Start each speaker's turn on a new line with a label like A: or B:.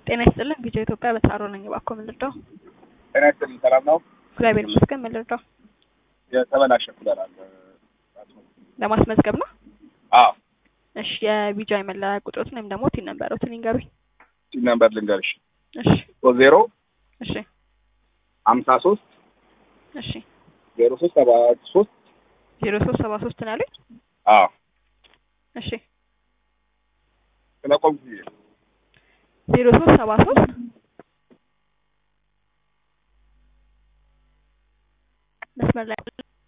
A: ጤና ይስጥልን ቪዲዮ ኢትዮጵያ በታሮ ነኝ። እባክዎ ምን ልርዳው?
B: ጤና ይስጥልኝ። ሰላም ነው?
A: እግዚአብሔር ይመስገን። ምን ልርዳው?
B: የተበላሸ ኩለር አለ።
A: ለማስመዝገብ ነው?
B: አዎ
A: እሺ የቢጃይ መለያ ቁጥሮትን ወይም ደግሞ ቲን ነበረውትን ይንገሩኝ።
B: ቲን ነምበር ልንገርሽ።
A: እሺ
B: ሶስት ዜሮ
A: እሺ
B: ሀምሳ ሶስት
A: እሺ
B: ዜሮ ሶስት ሰባ ሶስት
A: ዜሮ ሶስት ሰባ ሶስት ነው ያሉኝ።
B: አዎ
A: እሺ
B: ስለቆምኩ
A: ዜሮ ሶስት ሰባ ሶስት መስመር ላይ